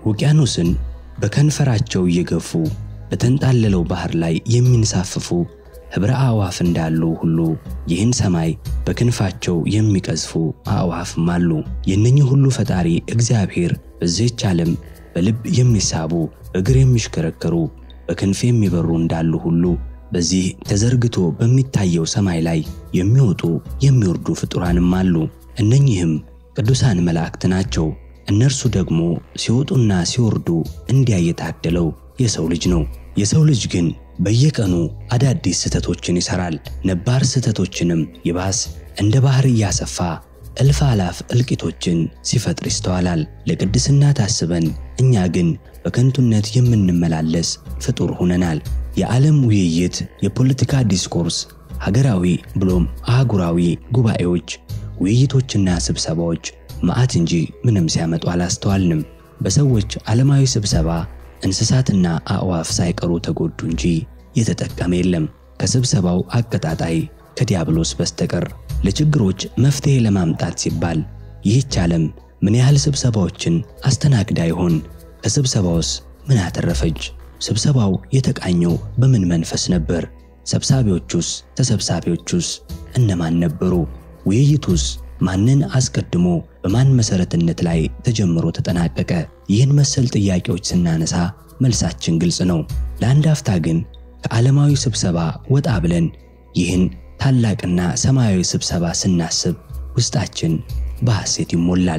ውቅያኖስን በከንፈራቸው እየገፉ በተንጣለለው ባህር ላይ የሚንሳፍፉ ኅብረ አዕዋፍ እንዳሉ ሁሉ ይህን ሰማይ በክንፋቸው የሚቀዝፉ አዕዋፍም አሉ። የእነኚህ ሁሉ ፈጣሪ እግዚአብሔር በዚህች ዓለም በልብ የሚሳቡ እግር የሚሽከረከሩ በክንፍ የሚበሩ እንዳሉ ሁሉ በዚህ ተዘርግቶ በሚታየው ሰማይ ላይ የሚወጡ የሚወርዱ ፍጡራንም አሉ። እነኚህም ቅዱሳን መላእክት ናቸው። እነርሱ ደግሞ ሲወጡና ሲወርዱ እንዲያ የታደለው የሰው ልጅ ነው። የሰው ልጅ ግን በየቀኑ አዳዲስ ስህተቶችን ይሰራል። ነባር ስህተቶችንም ይባስ እንደ ባህር እያሰፋ እልፍ አላፍ እልቂቶችን ሲፈጥር ይስተዋላል። ለቅድስና ታስበን እኛ ግን በከንቱነት የምንመላለስ ፍጡር ሆነናል። የዓለም ውይይት፣ የፖለቲካ ዲስኮርስ፣ ሀገራዊ ብሎም አህጉራዊ ጉባኤዎች፣ ውይይቶችና ስብሰባዎች መዓት እንጂ ምንም ሲያመጡ አላስተዋልንም። በሰዎች ዓለማዊ ስብሰባ እንስሳትና አዕዋፍ ሳይቀሩ ተጎዱ እንጂ የተጠቀመ የለም ከስብሰባው አቀጣጣይ ከዲያብሎስ በስተቀር። ለችግሮች መፍትሔ ለማምጣት ሲባል ይህች ዓለም ምን ያህል ስብሰባዎችን አስተናግዳ ይሆን? ከስብሰባውስ ምን አተረፈች? ስብሰባው የተቃኘው በምን መንፈስ ነበር? ሰብሳቢዎቹስ ተሰብሳቢዎቹስ እነማን ነበሩ? ውይይቱስ ማንን አስቀድሞ በማን መሰረትነት ላይ ተጀምሮ ተጠናቀቀ? ይህን መሰል ጥያቄዎች ስናነሳ መልሳችን ግልጽ ነው። ለአንድ አፍታ ግን ከዓለማዊ ስብሰባ ወጣ ብለን ይህን ታላቅና ሰማያዊ ስብሰባ ስናስብ ውስጣችን በሐሴት ይሞላል።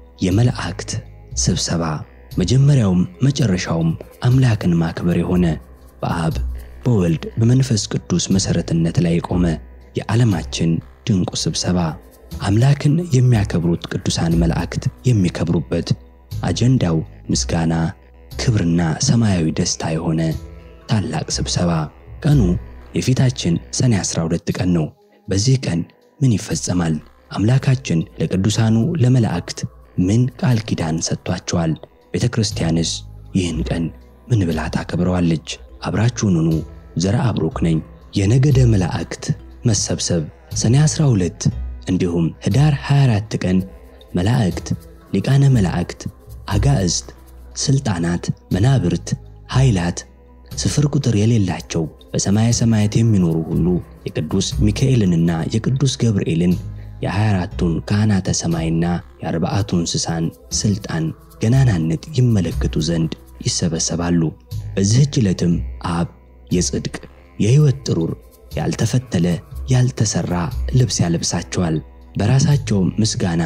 የመላእክት ስብሰባ መጀመሪያውም መጨረሻውም አምላክን ማክበር የሆነ በአብ በወልድ በመንፈስ ቅዱስ መሠረትነት ላይ የቆመ የዓለማችን ድንቁ ስብሰባ አምላክን የሚያከብሩት ቅዱሳን መላእክት የሚከብሩበት አጀንዳው ምስጋና፣ ክብርና ሰማያዊ ደስታ የሆነ ታላቅ ስብሰባ። ቀኑ የፊታችን ሰኔ 12 ቀን ነው። በዚህ ቀን ምን ይፈጸማል? አምላካችን ለቅዱሳኑ ለመላእክት ምን ቃል ኪዳን ሰጥቷቸዋል? ቤተ ክርስቲያንስ ይህን ቀን ምን ብላ ታከብረዋለች? አብራችሁን ሁኑ። ዘርአ ብሩክ ነኝ። የነገደ መላእክት መሰብሰብ ሰኔ 12 እንዲሁም ህዳር 24 ቀን መላእክት፣ ሊቃነ መላእክት፣ አጋዕዝት፣ ስልጣናት፣ መናብርት፣ ኃይላት ስፍር ቁጥር የሌላቸው በሰማየ ሰማያት የሚኖሩ ሁሉ የቅዱስ ሚካኤልንና የቅዱስ ገብርኤልን የ24ቱን ካህናተ ሰማይና የአርባዕቱ እንስሳን ስልጣን ገናናነት ይመለከቱ ዘንድ ይሰበሰባሉ። በዚህች ዕለትም አብ የጽድቅ የሕይወት ጥሩር ያልተፈተለ ያልተሰራ ልብስ ያለብሳቸዋል። በራሳቸውም ምስጋና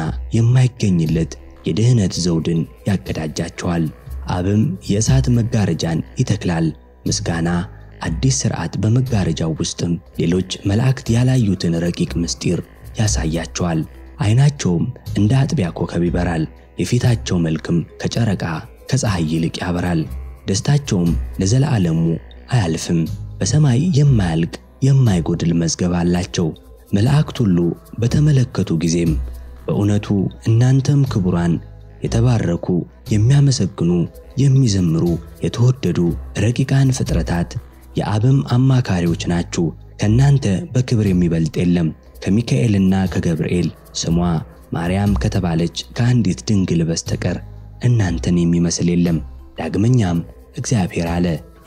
የማይገኝለት የድኅነት ዘውድን ያቀዳጃቸዋል። አብም የእሳት መጋረጃን ይተክላል። ምስጋና አዲስ ሥርዓት በመጋረጃው ውስጥም ሌሎች መላእክት ያላዩትን ረቂቅ ምስጢር ያሳያቸዋል። ዐይናቸውም እንደ አጥቢያ ኮከብ ይበራል። የፊታቸው መልክም ከጨረቃ ከፀሐይ ይልቅ ያበራል። ደስታቸውም ለዘላለሙ አያልፍም። በሰማይ የማያልቅ የማይጎድል መዝገብ አላቸው። መላእክት ሁሉ በተመለከቱ ጊዜም በእውነቱ እናንተም ክቡራን የተባረኩ የሚያመሰግኑ የሚዘምሩ የተወደዱ ረቂቃን ፍጥረታት የአብም አማካሪዎች ናችሁ። ከእናንተ በክብር የሚበልጥ የለም። ከሚካኤልና ከገብርኤል ስሟ ማርያም ከተባለች ከአንዲት ድንግል በስተቀር እናንተን የሚመስል የለም። ዳግመኛም እግዚአብሔር አለ፣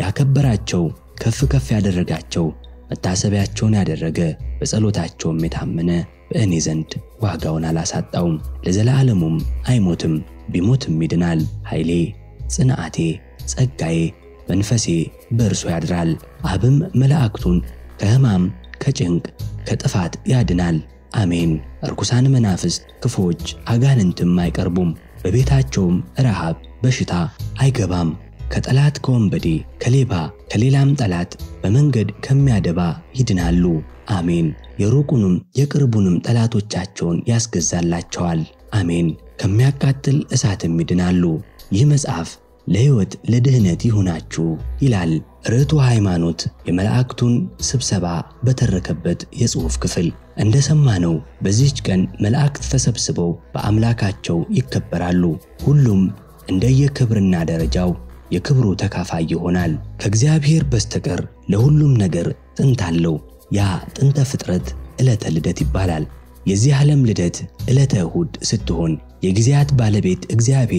ያከበራቸው ከፍ ከፍ ያደረጋቸው መታሰቢያቸውን ያደረገ በጸሎታቸውም የታመነ በእኔ ዘንድ ዋጋውን አላሳጣውም፣ ለዘላለሙም አይሞትም፣ ቢሞትም ይድናል። ኃይሌ፣ ጽንዓቴ፣ ጸጋዬ፣ መንፈሴ በእርሱ ያድራል። አብም መላእክቱን ከሕማም ከጭንቅ ከጥፋት ያድናል። አሜን። እርኩሳን መናፍስት፣ ክፎች፣ አጋንንትም አይቀርቡም። በቤታቸውም ረሃብ፣ በሽታ አይገባም። ከጠላት ከወንበዴ ከሌባ ከሌላም ጠላት በመንገድ ከሚያደባ ይድናሉ። አሜን። የሩቁንም የቅርቡንም ጠላቶቻቸውን ያስገዛላቸዋል። አሜን። ከሚያቃጥል እሳትም ይድናሉ። ይህ መጽሐፍ ለሕይወት ለድኅነት ይሁናችሁ ይላል ርቱ ሃይማኖት የመላእክቱን ስብሰባ በተረከበት የጽሑፍ ክፍል። እንደሰማነው በዚህች ቀን መላእክት ተሰብስበው በአምላካቸው ይከበራሉ። ሁሉም እንደየክብርና ደረጃው የክብሩ ተካፋይ ይሆናል። ከእግዚአብሔር በስተቀር ለሁሉም ነገር ጥንት አለው። ያ ጥንተ ፍጥረት ዕለተ ልደት ይባላል። የዚህ ዓለም ልደት ዕለተ እሁድ ስትሆን የጊዜያት ባለቤት እግዚአብሔር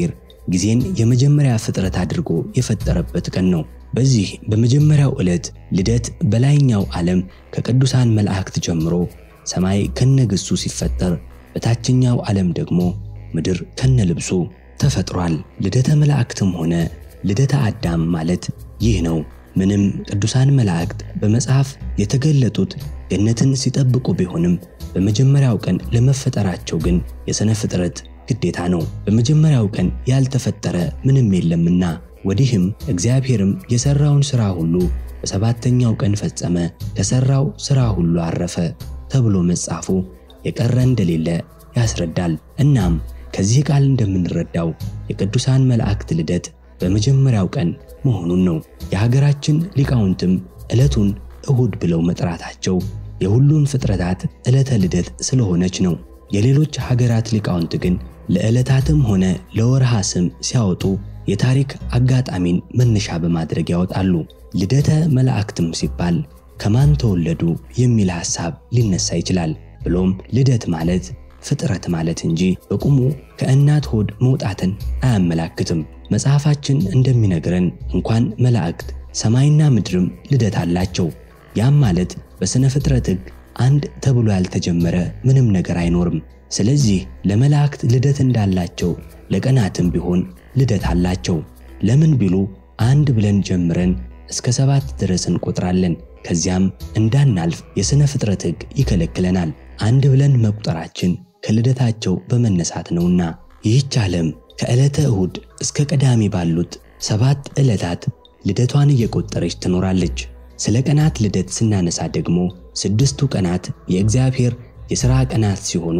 ጊዜን የመጀመሪያ ፍጥረት አድርጎ የፈጠረበት ቀን ነው። በዚህ በመጀመሪያው ዕለት ልደት በላይኛው ዓለም ከቅዱሳን መላእክት ጀምሮ ሰማይ ከነግሱ ሲፈጠር፣ በታችኛው ዓለም ደግሞ ምድር ከነልብሱ ተፈጥሯል። ልደተ መላእክትም ሆነ ልደተ አዳም ማለት ይህ ነው። ምንም ቅዱሳን መላእክት በመጽሐፍ የተገለጡት ገነትን ሲጠብቁ ቢሆንም በመጀመሪያው ቀን ለመፈጠራቸው ግን የሥነ ፍጥረት ግዴታ ነው። በመጀመሪያው ቀን ያልተፈጠረ ምንም የለምና ወዲህም እግዚአብሔርም የሠራውን ሥራ ሁሉ በሰባተኛው ቀን ፈጸመ፣ ከሠራው ሥራ ሁሉ አረፈ ተብሎ መጻፉ የቀረ እንደሌለ ያስረዳል። እናም ከዚህ ቃል እንደምንረዳው የቅዱሳን መላእክት ልደት በመጀመሪያው ቀን መሆኑን ነው። የሀገራችን ሊቃውንትም ዕለቱን እሁድ ብለው መጥራታቸው የሁሉም ፍጥረታት ዕለተ ልደት ስለሆነች ነው። የሌሎች ሀገራት ሊቃውንት ግን ለዕለታትም ሆነ ለወርሃ ስም ሲያወጡ የታሪክ አጋጣሚን መነሻ በማድረግ ያወጣሉ። ልደተ መላእክትም ሲባል ከማን ተወለዱ የሚል ሐሳብ ሊነሳ ይችላል። ብሎም ልደት ማለት ፍጥረት ማለት እንጂ በቁሙ ከእናት ሆድ መውጣትን አያመላክትም። መጽሐፋችን እንደሚነግረን እንኳን መላእክት ሰማይና ምድርም ልደት አላቸው። ያም ማለት በሥነ ፍጥረት ሕግ አንድ ተብሎ ያልተጀመረ ምንም ነገር አይኖርም። ስለዚህ ለመላእክት ልደት እንዳላቸው ለቀናትም ቢሆን ልደት አላቸው። ለምን ቢሉ አንድ ብለን ጀምረን እስከ ሰባት ድረስ እንቆጥራለን። ከዚያም እንዳናልፍ የሥነ ፍጥረት ሕግ ይከለክለናል። አንድ ብለን መቁጠራችን ከልደታቸው በመነሳት ነውና ይህች ዓለም ከዕለተ እሁድ እስከ ቀዳሚ ባሉት ሰባት ዕለታት ልደቷን እየቆጠረች ትኖራለች። ስለ ቀናት ልደት ስናነሳ ደግሞ ስድስቱ ቀናት የእግዚአብሔር የሥራ ቀናት ሲሆኑ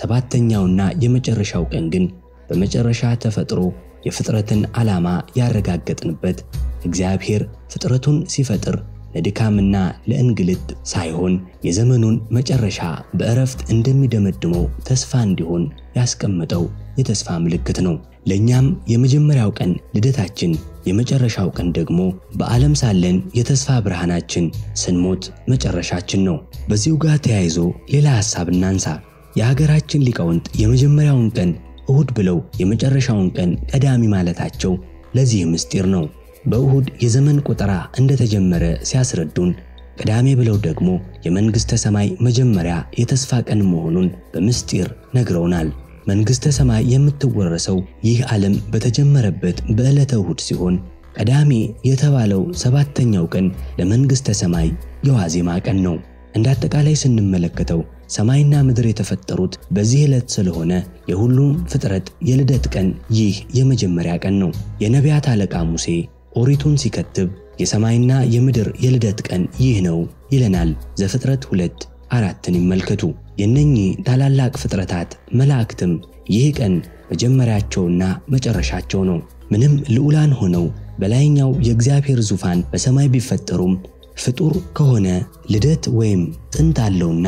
ሰባተኛውና የመጨረሻው ቀን ግን በመጨረሻ ተፈጥሮ የፍጥረትን ዓላማ ያረጋገጥንበት እግዚአብሔር ፍጥረቱን ሲፈጥር ለድካምና ለእንግልት ሳይሆን የዘመኑን መጨረሻ በእረፍት እንደሚደመድመው ተስፋ እንዲሆን ያስቀመጠው የተስፋ ምልክት ነው። ለእኛም የመጀመሪያው ቀን ልደታችን፣ የመጨረሻው ቀን ደግሞ በዓለም ሳለን የተስፋ ብርሃናችን፣ ስንሞት መጨረሻችን ነው። በዚሁ ጋር ተያይዞ ሌላ ሐሳብ እናንሳ። የሀገራችን ሊቃውንት የመጀመሪያውን ቀን እሁድ ብለው የመጨረሻውን ቀን ቀዳሚ ማለታቸው ለዚህ ምስጢር ነው። በእሁድ የዘመን ቆጠራ እንደተጀመረ ሲያስረዱን ቅዳሜ ብለው ደግሞ የመንግሥተ ሰማይ መጀመሪያ የተስፋ ቀን መሆኑን በምስጢር ነግረውናል። መንግሥተ ሰማይ የምትወረሰው ይህ ዓለም በተጀመረበት በዕለተ እሁድ ሲሆን ቀዳሜ የተባለው ሰባተኛው ቀን ለመንግሥተ ሰማይ የዋዜማ ቀን ነው። እንደ አጠቃላይ ስንመለከተው ሰማይና ምድር የተፈጠሩት በዚህ ዕለት ስለሆነ የሁሉም ፍጥረት የልደት ቀን ይህ የመጀመሪያ ቀን ነው። የነቢያት አለቃ ሙሴ ኦሪቱን ሲከትብ የሰማይና የምድር የልደት ቀን ይህ ነው ይለናል። ዘፍጥረት ሁለት አራትን ይመልከቱ። የነኚህ ታላላቅ ፍጥረታት መላእክትም ይህ ቀን መጀመሪያቸውና መጨረሻቸው ነው። ምንም ልዑላን ሆነው በላይኛው የእግዚአብሔር ዙፋን በሰማይ ቢፈጠሩም ፍጡር ከሆነ ልደት ወይም ጥንት አለውና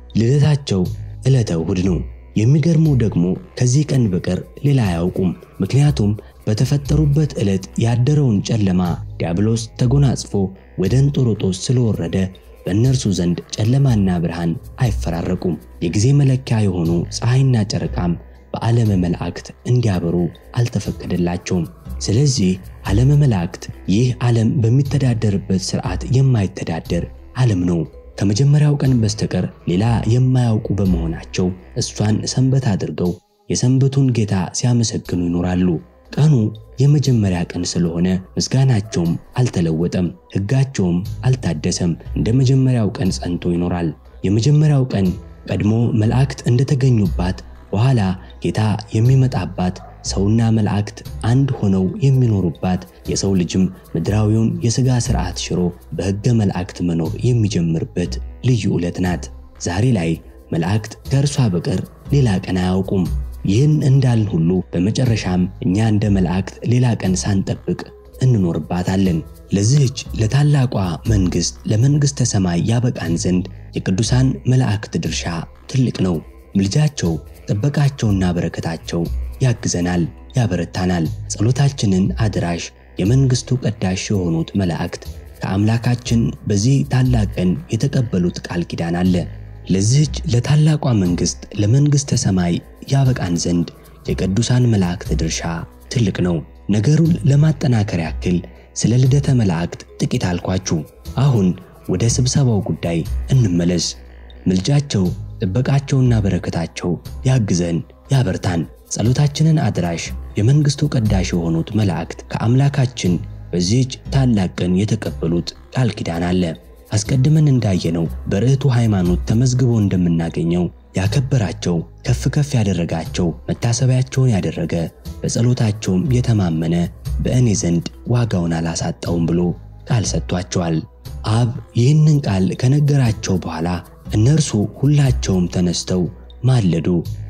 ልደታቸው ዕለተ እሁድ ነው። የሚገርመው ደግሞ ከዚህ ቀን በቀር ሌላ አያውቁም። ምክንያቱም በተፈጠሩበት ዕለት ያደረውን ጨለማ ዲያብሎስ ተጎናጽፎ ወደ እንጦሮጦስ ስለወረደ በእነርሱ ዘንድ ጨለማና ብርሃን አይፈራረቁም። የጊዜ መለኪያ የሆኑ ፀሐይና ጨረቃም በዓለመ መላእክት እንዲያበሩ አልተፈቀደላቸውም። ስለዚህ ዓለመ መላእክት ይህ ዓለም በሚተዳደርበት ሥርዓት የማይተዳደር ዓለም ነው። ከመጀመሪያው ቀን በስተቀር ሌላ የማያውቁ በመሆናቸው እሷን ሰንበት አድርገው የሰንበቱን ጌታ ሲያመሰግኑ ይኖራሉ። ቀኑ የመጀመሪያ ቀን ስለሆነ ምስጋናቸውም አልተለወጠም፣ ሕጋቸውም አልታደሰም። እንደ መጀመሪያው ቀን ጸንቶ ይኖራል። የመጀመሪያው ቀን ቀድሞ መላእክት እንደተገኙባት በኋላ ጌታ የሚመጣባት ሰውና መላእክት አንድ ሆነው የሚኖሩባት የሰው ልጅም ምድራዊውን የሥጋ ሥርዓት ሽሮ በሕገ መላእክት መኖር የሚጀምርበት ልዩ ዕለት ናት። ዛሬ ላይ መላእክት ከእርሷ በቀር ሌላ ቀን አያውቁም። ይህን እንዳልን ሁሉ በመጨረሻም እኛ እንደ መላእክት ሌላ ቀን ሳንጠብቅ እንኖርባታለን። ለዚህች ለታላቋ መንግሥት ለመንግሥተ ሰማይ ያበቃን ዘንድ የቅዱሳን መላእክት ድርሻ ትልቅ ነው። ምልጃቸው፣ ጥበቃቸውና በረከታቸው ያግዘናል፣ ያበረታናል። ጸሎታችንን አድራሽ የመንግሥቱ ቀዳሽ የሆኑት መላእክት ከአምላካችን በዚህ ታላቅ ቀን የተቀበሉት ቃል ኪዳን አለ። ለዚህች ለታላቋ መንግሥት ለመንግሥተ ሰማይ ያበቃን ዘንድ የቅዱሳን መላእክት ድርሻ ትልቅ ነው። ነገሩን ለማጠናከር ያክል ስለ ልደተ መላእክት ጥቂት አልኳችሁ። አሁን ወደ ስብሰባው ጉዳይ እንመለስ። ምልጃቸው፣ ጥበቃቸውና በረከታቸው ያግዘን፣ ያበርታን። ጸሎታችንን አድራሽ የመንግሥቱ ቀዳሽ የሆኑት መላእክት ከአምላካችን በዚህች ታላቅ ቀን የተቀበሉት ቃል ኪዳን አለ። አስቀድመን እንዳየነው በርዕቱ ሃይማኖት ተመዝግቦ እንደምናገኘው ያከበራቸው ከፍ ከፍ ያደረጋቸው መታሰቢያቸውን ያደረገ በጸሎታቸውም የተማመነ በእኔ ዘንድ ዋጋውን አላሳጣውም ብሎ ቃል ሰጥቷቸዋል። አብ ይህንን ቃል ከነገራቸው በኋላ እነርሱ ሁላቸውም ተነስተው ማለዱ፣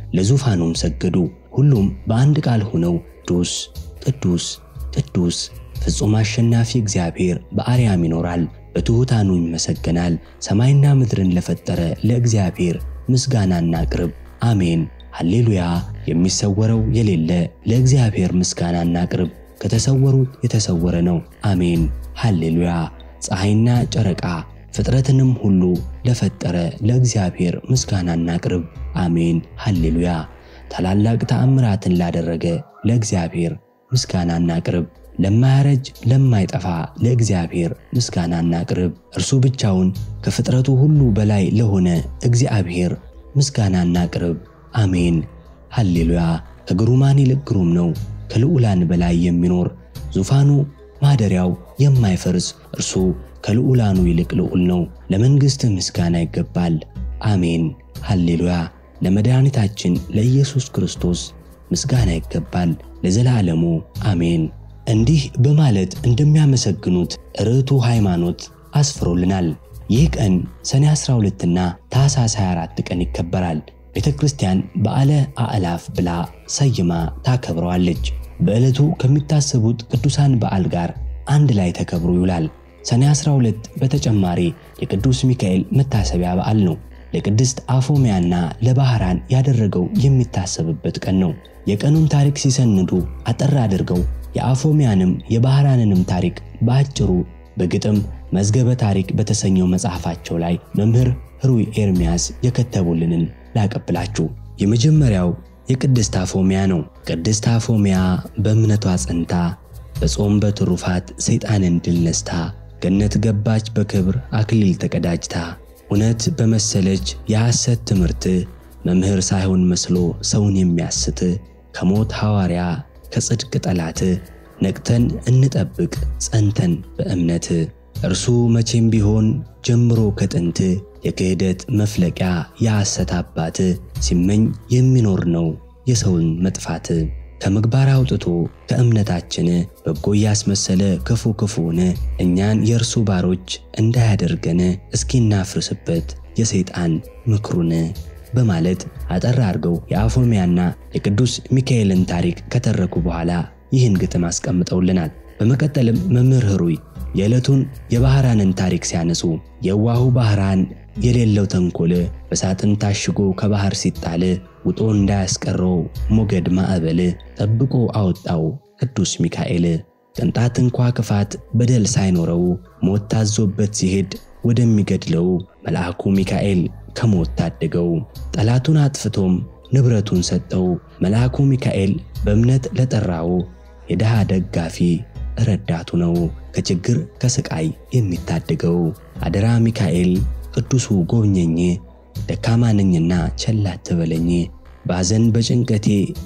ለዙፋኑም ሰገዱ። ሁሉም በአንድ ቃል ሆነው ቅዱስ ቅዱስ ቅዱስ ፍጹም አሸናፊ እግዚአብሔር በአርያም ይኖራል፣ በትሑታኑ ይመሰገናል። ሰማይና ምድርን ለፈጠረ ለእግዚአብሔር ምስጋናና ቅርብ አሜን ሃሌሉያ። የሚሰወረው የሌለ ለእግዚአብሔር ምስጋናና ቅርብ ከተሰወሩት የተሰወረ ነው። አሜን ሃሌሉያ። ፀሐይና ጨረቃ ፍጥረትንም ሁሉ ለፈጠረ ለእግዚአብሔር ምስጋናና ቅርብ አሜን ሃሌሉያ። ታላላቅ ተአምራትን ላደረገ ለእግዚአብሔር ምስጋናና ቅርብ ለማያረጅ ለማይጠፋ ለእግዚአብሔር ምስጋናና ቅርብ እርሱ ብቻውን ከፍጥረቱ ሁሉ በላይ ለሆነ እግዚአብሔር ምስጋናና ቅርብ አሜን ሃሌሉያ። ከግሩማን ይልቅ ግሩም ነው፣ ከልዑላን በላይ የሚኖር ዙፋኑ ማደሪያው የማይፈርስ እርሱ ከልዑላኑ ይልቅ ልዑል ነው። ለመንግሥት ምስጋና ይገባል። አሜን ሃሌሉያ። ለመድኃኒታችን ለኢየሱስ ክርስቶስ ምስጋና ይገባል ለዘላለሙ አሜን። እንዲህ በማለት እንደሚያመሰግኑት ርዕቱ ሃይማኖት አስፍሮልናል። ይህ ቀን ሰኔ 12ና ታኅሳስ 24 ቀን ይከበራል። ቤተ ክርስቲያን በዓለ አዕላፍ ብላ ሰይማ ታከብረዋለች። በዕለቱ ከሚታሰቡት ቅዱሳን በዓል ጋር አንድ ላይ ተከብሮ ይውላል። ሰኔ 12 በተጨማሪ የቅዱስ ሚካኤል መታሰቢያ በዓል ነው። ለቅድስት አፎሚያና ለባህራን ያደረገው የሚታሰብበት ቀን ነው። የቀኑን ታሪክ ሲሰንዱ አጠር አድርገው የአፎሚያንም የባህራንንም ታሪክ በአጭሩ በግጥም መዝገበ ታሪክ በተሰኘው መጽሐፋቸው ላይ መምህር ሕሩይ ኤርምያስ የከተቡልንን ላቀብላችሁ። የመጀመሪያው የቅድስት አፎሚያ ነው። ቅድስት አፎሚያ በእምነቷ ጸንታ በጾም በትሩፋት ሰይጣንን ድል ነስታ ገነት ገባች በክብር አክሊል ተቀዳጅታ እውነት በመሰለች የሐሰት ትምህርት መምህር ሳይሆን መስሎ ሰውን የሚያስት ከሞት ሐዋርያ ከጽድቅ ጠላት ነቅተን እንጠብቅ ጸንተን በእምነት እርሱ መቼም ቢሆን ጀምሮ ከጥንት የክህደት መፍለቂያ የሐሰት አባት ሲመኝ የሚኖር ነው የሰውን መጥፋት ከምግባር አውጥቶ ከእምነታችን በጎ እያስመሰለ ክፉ ክፉን እኛን የእርሱ ባሮች እንዳያደርገን እስኪናፍርስበት የሰይጣን ምክሩን በማለት አጠር አድርገው የአፎሚያና የቅዱስ ሚካኤልን ታሪክ ከተረኩ በኋላ ይህን ግጥም አስቀምጠውልናል። በመቀጠልም መምህር ሕሩይ የዕለቱን የባህራንን ታሪክ ሲያነሱ የዋሁ ባህራን የሌለው ተንኮል በሳጥን ታሽጎ ከባህር ሲጣል ውጦ እንዳያስቀረው ሞገድ ማዕበል ጠብቆ አወጣው ቅዱስ ሚካኤል። ቅንጣት እንኳ ክፋት በደል ሳይኖረው ሞት ታዞበት ሲሄድ ወደሚገድለው መልአኩ ሚካኤል ከሞት ታደገው። ጠላቱን አጥፍቶም ንብረቱን ሰጠው። መልአኩ ሚካኤል በእምነት ለጠራው የድሃ ደጋፊ ረዳቱ ነው፣ ከችግር ከስቃይ የሚታደገው። አደራ ሚካኤል ቅዱሱ ጎብኘኝ፣ ደካማ ነኝና ቸል አትበለኝ፣ ባዘን በጭንቀቴ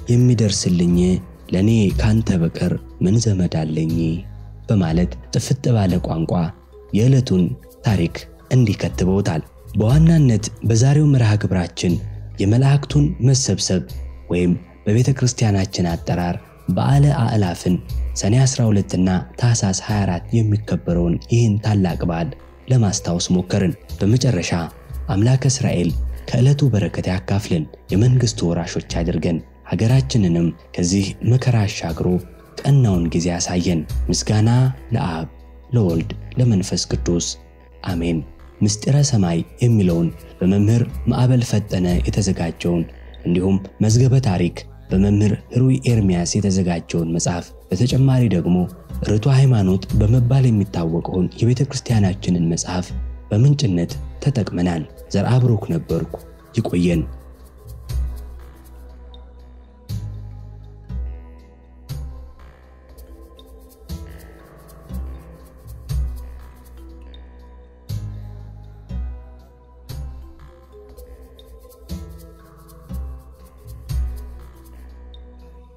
የሚደርስልኝ ለእኔ ካንተ በቀር ምን ዘመድ አለኝ በማለት ጥፍጥ ባለ ቋንቋ የዕለቱን ታሪክ እንዲከትበውታል። በዋናነት በዛሬው መርሃ ግብራችን የመላእክቱን መሰብሰብ ወይም በቤተ ክርስቲያናችን አጠራር በዓለ አዕላፍን ሰኔ 12 እና ታኅሳስ 24 የሚከበረውን ይህን ታላቅ በዓል ለማስታወስ ሞከርን። በመጨረሻ አምላከ እስራኤል ከዕለቱ በረከት ያካፍልን፣ የመንግሥቱ ወራሾች አድርገን፣ ሀገራችንንም ከዚህ መከራ አሻግሮ ቀናውን ጊዜ ያሳየን። ምስጋና ለአብ ለወልድ ለመንፈስ ቅዱስ አሜን። ምስጢረ ሰማይ የሚለውን በመምህር ማዕበል ፈጠነ የተዘጋጀውን እንዲሁም መዝገበ ታሪክ በመምህር ሕሩይ ኤርምያስ የተዘጋጀውን መጽሐፍ በተጨማሪ ደግሞ ርቱ ሃይማኖት በመባል የሚታወቀውን የቤተ ክርስቲያናችንን መጽሐፍ በምንጭነት ተጠቅመናል። ዘርአ ብሩክ ነበርኩ። ይቆየን።